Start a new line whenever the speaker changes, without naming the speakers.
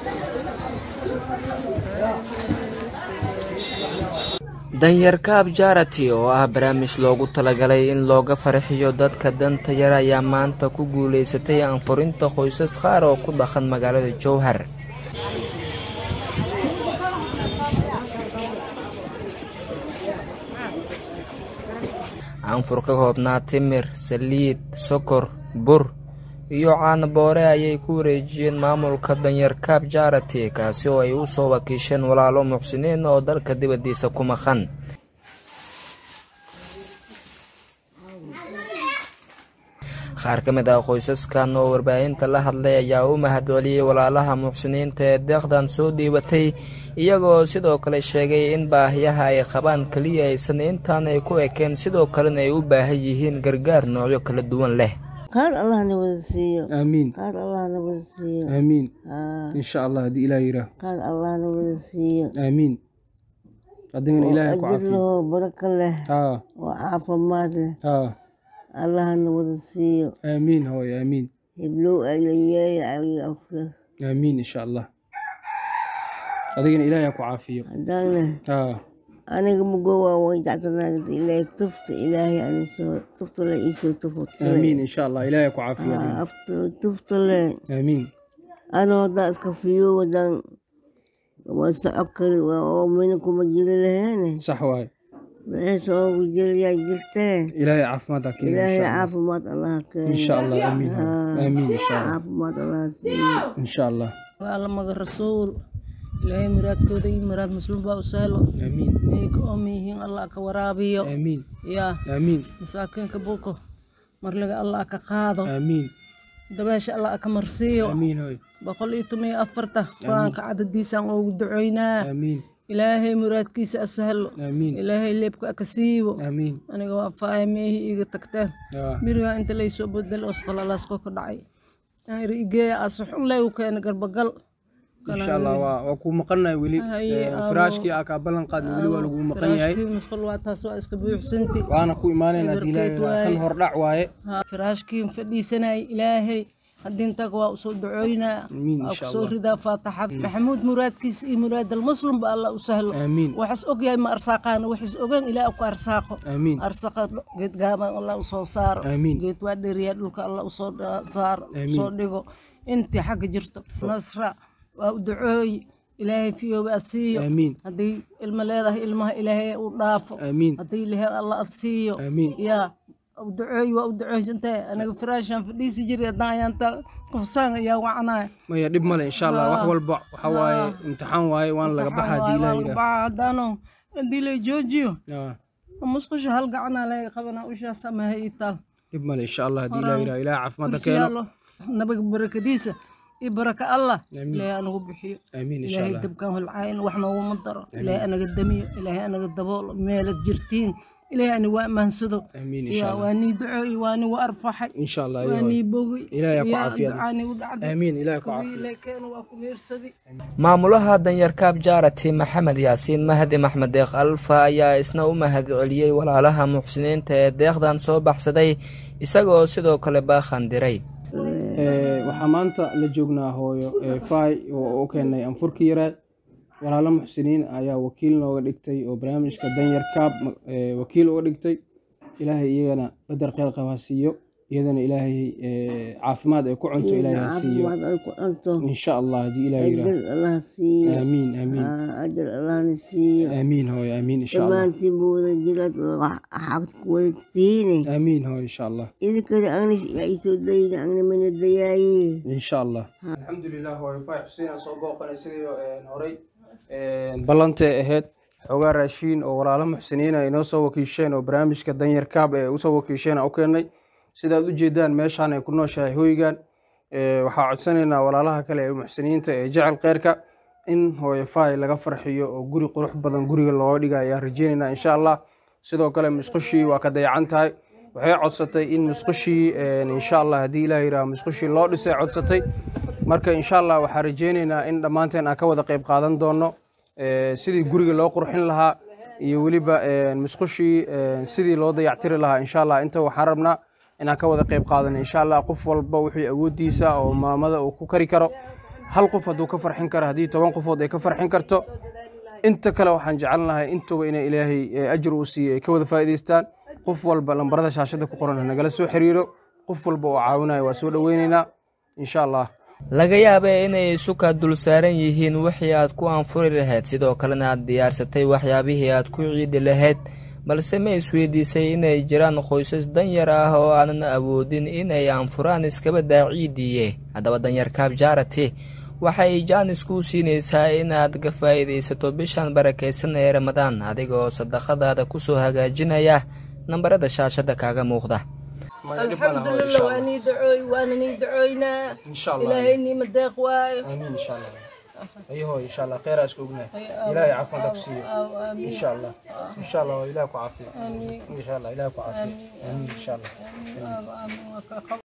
danyarkaab jarati oo ah barnaamij loogu talagalay in looga farxiyo dadka danta yar ayaa maanta ku guulaysatay anfurinta qoysas qaar oo ku dhaqan magaalada jowhar anfur ka koobnaa timir saliid sokor bur iyo caanaboore ayay ku wareejiyeen maamulka danyarkaab jarati kaasi oo ay u soo wakiisheen walaalo muxsiniin oo dalka dibaddiisa ku maqan qaar ka mid ah qoysaskan oo warbaahinta la hadlay ayaa u mahadceliyey walaalaha muxsiniinta ee deeqdan soo dhiibatay iyagoo sidoo kale sheegay in baahiyaha ay qabaan keliya aysan intaan ay ku ekeen sidoo kalena ay u baahan yihiin gargaar noocyo kala duwan leh
qaar allahna wada siiyo
aamiin
qaar allahna wada siiyo
aamiin
haa
insha allah haddii ilaah yidhaah
qaar allahna wada siiyo
aamiin adigana ilaahay ku
ajir
caafiyo
lahoo barako leh
haa
oo caafimaad leh
haa
allahna wada siiyo
aamiin hooy aamiin
heblow alayeey ali afir
aamiin insha allah adigana ilaahay ha ku caafiyo
haddaana
haa
aniga mugowaa way jectanaagda ilaahay tufta ilaahay anisoo tufta le iisoo tufta
aamiin insha allah ilaahay ha ku caafiyo adigana
afta tufta le
aamiin
anoo haddaa iska fiyo wadan waa socod kari waa oo mina kuma jiri laheene
sax waaye
maxayse oogu jiriyaa jirtee
ilaahay caafimaad ha keeno
ilaahay
insha allah
caafimaad allaha keeno
insha allah aamiin hooy. aamiin insha allah
caafimaad allaha siiyo
insha allah
alla maga rasuul ilaahay muraadkooda iyo muraad muslim baa u sahlo
aamiin
may ka oom yihiin allah ka waraabiyo
aamiin
yaa
aamiin
masaakiinka buko marliga allah ka qaado
aamiin
dabeesha allah ka marsiiyo
aamiin hooy
boqol iyo toban iyo afarta qur-aanka cadadiisaan ugu ducoynaa
aamiin
ilaahay muraadkiisa asahlo
aamiin
ilaahay leebka ka siibo
aamiin
aniga waa faaya meehii iga tagteen
yaa
mirigaa inta laysoo bedel osqalalaasko ka dhacay igeeya asaxun lay u keena garbagal
insha allah waa waa kuu maqannahay weli
Haye,
Eh,
abo.
firaashkii aa kaa ballan qaadna weli waa lagu maqan yahay
firaashkii musqul waa taas waa iska buuxsanti
waana ku imaanayna haddii ilaahay
Eberkeed
yidhaah. kan
waaye.
hordhac waaye
Ha, firaashkii fadhiisanay ilaahay hadintaga waa usoo ducoynaa
Amiin,
waa
insha
kusoo
Allah.
ridaa faataxad maxamuud muraadkiisa iyo muraadal muslim ba alla u sahlo
aamiin
waxaas ogyahay ma arsaaqaana waxaas ogaan ilaah ku arsaaqo
aamiin
arsaqa geed gaaban allah usoo saaro
Amiin.
geed waa dheriya dhulka allah usoo dha- saaro
Amiin.
usoo dhigo intii xagga jirto nasra waa u ducooy ilaahay fiyooba a siiyo
aamiin
haddii ilmo leedahay ilmaha ilaahay u dhaafo
aamiin
haddii leheen allah a siiyo
aamiin
yaa u duceey waa u duceysantee aniga firaashaan fadhiisi jiray haddaan ayaanta qofsaan ayaa wacnaya
maya dhib male insha allah wax walba waxa waaye imtixaan waaye waana laga baxa haddii ilaah yidhaah
baxa haddaano haddii la joojiyo
Yaa,
musqusha hal gacanaa laga qabanaa ushaas amaha ii taal
dhib male insha allah haddii ilaah yidhaah ilaah caafimaad ha
kursi
keeno
yaallo nabiga barakadiisa iyo baraka allah
Amiin.
ilaahay anagu bixiyo
aamiin insha
ilaahay
allah
dabkaan holcaayin wax nooguma daro ilaahay anaga damiyo ilaahay anaga daboolo meelad jirtiin ilaahay ani waa amaansado
aamiin insha
yaa
allah
waa nii ducooyi waa nii wa arfaxay
insha allah
waa
iyo
nii bogi
Ilaahay ha ku
yaa
caafiyo.
ducaani u dhacday
aamiin ilaah ku caafiyo
wiilekeenu waa ku meersadi
maamulaha danyarkaab jarati maxamed yaasiin mahdi maxmed deeq alfa ayaa isna u mahadceliyey walaalaha muxsiniinta ee deeqdan soo baxsaday isagoo sidoo kale baakhan diray
Eh, waxaa maanta la joognaa hooyo eh, fay oo u keenay anfurki yaraad walaalo muxsiniin ayaa wakiil nooga dhigtay oo barnaamijka danyar kaab eh, wakiil uga dhigtay ilaahay iyagana badar kheyr qab ha siiyo iyadana ilaahay eh, caafimaad ay ku cunto ilaahay ha siiyo
caafimaad ay ku cunto
insha allah haddii ilaah yidhaah
ajir allaha siiyo
aamiin aamiin
Haa, ajir allahna siiyo
aamiin hooyo aamiin insha allah
dhammaantiin buu wada jiraad xaq ku wada tihiine
aamiin hooyo insha allah
idinkana agni yaa isoo dayna agni mana dayaaye
insha allah alxamdulilah hooyo fay xuseen aan soo booqanay sidii horey ballantay ahayd xoogaa raashiin oo walaalo muxsiniin ay noo soo wakiisheen oo barnaamijka danyar kaab ee usoo wakiisheen aan u keennay sidaad u jeedaan meeshaan ay ku nooshahay hoygan Eh, waxaa codsanaynaa walaalaha kale ee muxsiniinta ee jecel kheyrka in hooyo fay laga farxiyo oo guri qurux badan guriga looga dhiga ayaan rajeynaynaa insha allah sidoo kale musqushii waa ka dayacan tahay waxay codsatay in musqushii insha allah haddii ilaah yidhaah musqushii loo dhisay codsatay marka insha allah waxaa rajeynaynaa in dhammaanteen aan ka wada qayb qaadan doono eh, sidii guriga loo qurxin lahaa iyo weliba eh, musqushii eh, sidii loo dayactiri lahaa insha allah inta waxaan rabnaa inaan ka wada qayb qaadano insha allah qof walba wixii awoodiisa oo maamada uu ku kari karo hal qof hadduu ka farxin karo haddii toban qofood ay ka farxin karto inta kale waxaan jecelnahay intuba inay ilaahay ajir uu siiyo ay ka wada faa'iidaystaan qof walba lambarada shaashada ku qoran nagala soo xiriiro qof walba oo caawinayo waa soo dhoweyneynaa insha allah
laga yaabee inay isuka dul saaran yihiin wixii aad ku anfuri lahayd sidoo kalena aad diyaarsatay waxyaabihii aad ku ciidi lahayd balse ma isweydiisay inay jiraan qoysas danyar ah oo aanan awoodin inay anfuraan iskaba daaciidiiye haddaba danyar kaab jaarati waxay jaanis kuu siinaysaa inaad ka faa'iidaysato bishan barakaysan ee ramadaan adiga oo sadaqadaada ku soo hagaajinaya nambarada shaashadda kaaga muuqda
alxamdulilah waa nii dacooy waana nii dacooynaa ilaahay niima deeq waayo
آمين إن شاء الله أيوه إن شاء الله خير أشكو قلنا إلهي عفوا تكسيه إن شاء الله إن شاء الله إلهك عافية إن شاء الله إلهك عافية آمين إن شاء الله